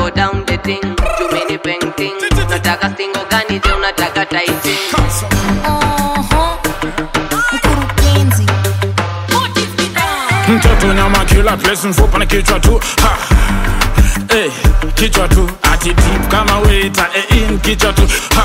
go down the thing jumini painting nataka singo gani je unataka taiting Oho, mkurugenzi mtoto nyama kila place mfupa na kichwa tu ha. Hey, kichwa tu ati deep kama waiter eh, in kichwa tu ha.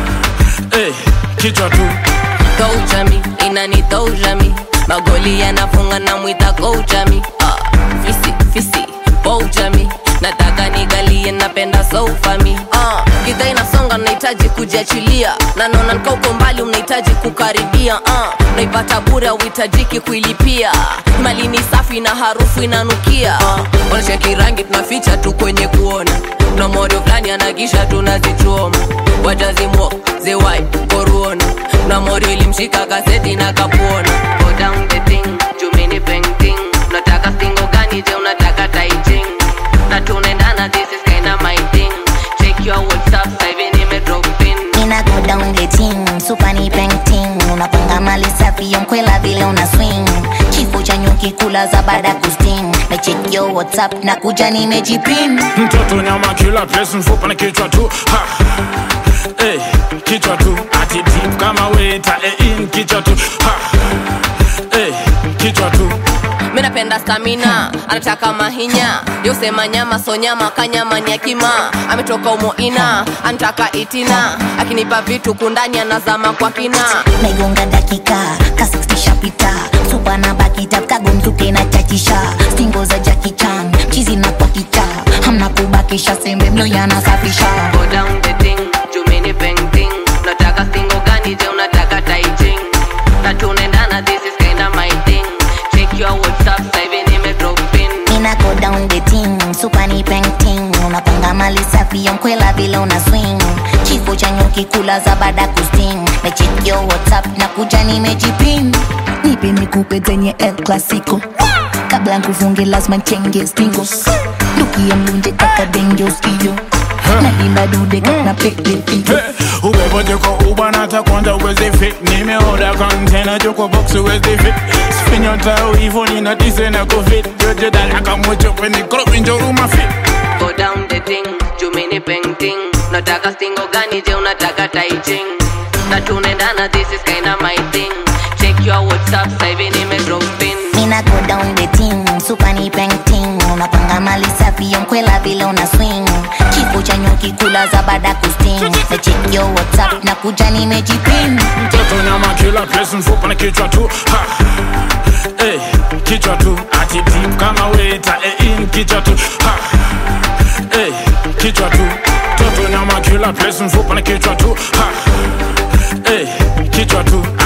Hey, kichwa tu Toujami, inani toujami magoli yanafunga na mwita koujami ah, fisi fisi poujami nataka nigalie napenda soufami ah, gidha inasonga nahitaji kujiachilia na naona nika uko mbali unahitaji kukaribia ah, naipata bure auhitajiki kuilipia mali ni safi na harufu inanukia ah, wanacheki rangi tunaficha tu kwenye kuona na modo fulani anagisha tunazichoma wajazimo zewai koruona na modo ilimshika kaseti na kapuona Go down the thing, jumini painting nataka singo gani je unataka taiching na tunaendana this is kinda my thing check your whatsapp sasa hivi nime drop in Nina go down the team, super ni painting Unapanga mali safi ya mkwela vile una swing Kifo cha nyuki kula za baada kusting Na check your whatsapp na kuja nimejipin mtoto nyama kila place mfupa na kichwa tu ha. Hey, kichwa tu ati deep kama waiter eh, in kichwa tu ha. Hey, kichwa tu mi napenda stamina anataka mahinya yosema nyama so nyama kanyama ni akima ametoka umoina anataka itina akinipa vitu kundani anazama kwa kina naigonga dakika ka 60 shapita supa na bakita kagomzuke na chachisha stingo za jakichan chizi na kwa kicha hamna kubakisha sembe mlo yanasafisha go down the thing jumini painting nataka singo gani je unataka taiching na tunaendana this is kinda my thing check your whatsapp sasa hivi nime drop in Nina go down the team, super ni painting Unapanga mali safi ya mkwela vile una swing Kifo cha nyuki kula za baada kusting Na check your whatsapp na kuja nimejipin Nipe nikupe zenye El Clasico Kabla nkufunge lazima nchenge stingo Duki ya mlunje kaka denge uskio Na linda dude kaka pele figo Hey, ubeboje kwa uba nata kwanza uwezi fit nimeoda kontena joko box uwezi fit spinyo tao hivo nina tise na kufit joje dalaka mocho kwenye kropi njoruma fit go down the thing jumini painting nataka singo gani je unataka taiching na tunaendana this is kinda my thing check your whatsapp sasa hivi nime drop in Nina go down the team, super ni painting Unapanga mali safi ya mkwela vile una swing Kifo cha nyuki kula za baada kusting Na check your whatsapp na kuja nimejipin mtoto nyama kila place mfupa na kichwa tu ha. Hey, kichwa tu ati deep kama waiter eh, in kichwa tu ha. Hey, kichwa tu mtoto nyama kila place mfupa na kichwa tu ha. Hey, kichwa tu